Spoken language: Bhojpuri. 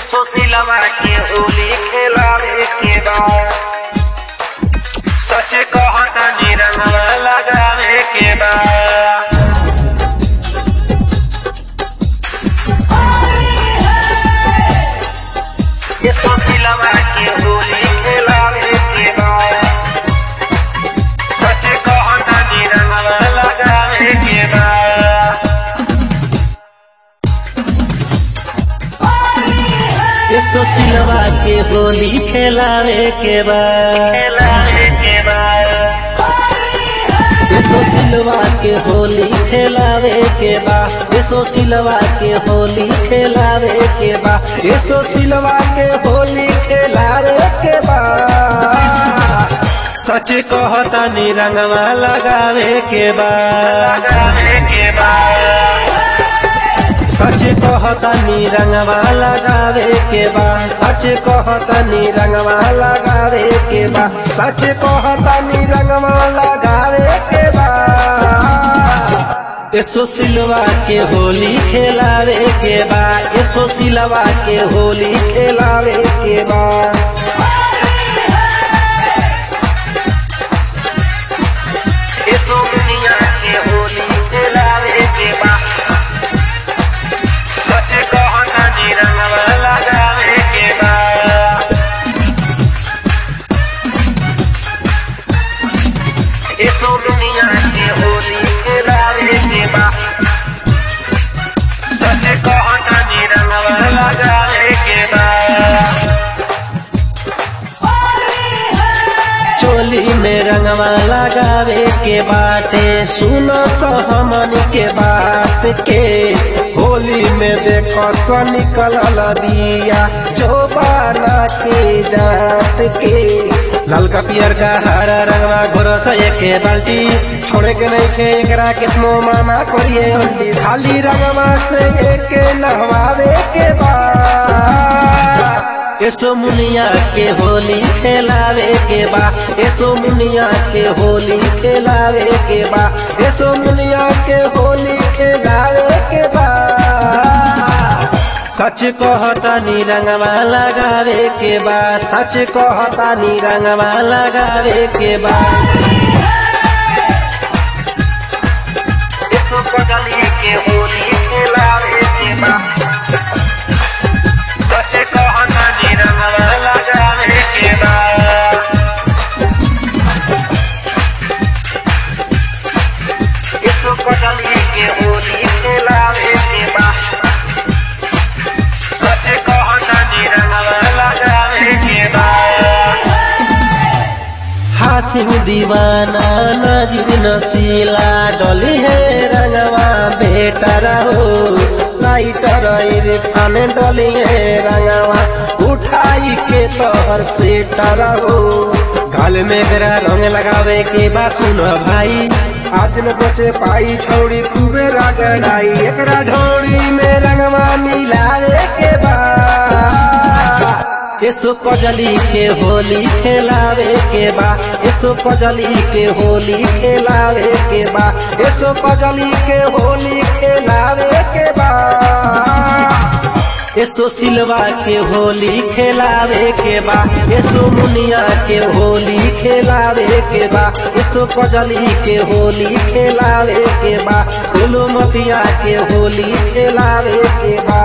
सुशीलवा के होली खेलावे के बाद सच कहता निरंगवा लगावे के बाद ये सुशीलवा के होली खेलावे के बाद सच कहता निरंगवा लगावे के बाद ये सुशीलवा के होली खेलावे के बाद खेलावे के बाद ये सुशीलवा के होली खेलावे के बाद ये सुशीलवा के होली खेलावे के बाद ये सुशीलवा के होली खेलावे के बाद सच कहता निरंगवा लगावे के बाद लगावे के बाद सच कहता निरंगवा लगावे के बा सच कहता निरंगवा लगावे के बा सच कहता निरंगवा लगावे के बा यसो सिलवा के होली खेलावे के बा यसो सिलवा के होली खेलावे के बा ये सोमनिया के होली खेलावे के बाद सच कहता निरंगवा लगावे के बाद ये सोमनिया के होली खेलावे के बाद सच कहता निरंगवा लगावे के बाद चोली में रंगवा लगावे के बाटे सुनो सहमन के बात के होली में देखो सो निकल बिया जो बाना के जात के ललका पियर का हरा रंगवा घोरो से के बाल्टी छोड़े के नहीं के एकरा कितनो माना करिए होली खाली रंगवा से एक नहवावे के बाद यसो मुनिया के होली खेलावे के बा यसो मुनिया के होली खेलावे के बा यसो मुनिया के होली खेलावे के बा सच कहता निरंगवा लगावे के बा सच कहता निरंगवा लगावे के बा इसको पगली के होली खेलावे के बाद सच कहता निरंगवा लगावे के बाद इसको पगली के होली खेलावे के बाद सच कहता निरंगवा लगावे के बाद हासिम दीवाना नजीर नसीला डोली है रंगवा बेटा रहो लाइटर इरफान डोली है रंगवा उठाई के तोहर से रहो गाल में गरा रंग लगावे के बा सुनो भाई आज न बचे पाई छौड़ी खूबे रगड़ाई एकरा ढोड़ी में रंगवा मिलावे के बा यसो कजली के होली खेलावे के बा यसो कजली के होली खेलावे के बा यसो कजली के होली खेलावे के बा यसो सिलवा के होली खेलावे के बा यसो मुनिया के होली खेलावे के बा यसो कजली के होली खेलावे के बा फूलो मतिया के होली खेलावे के बा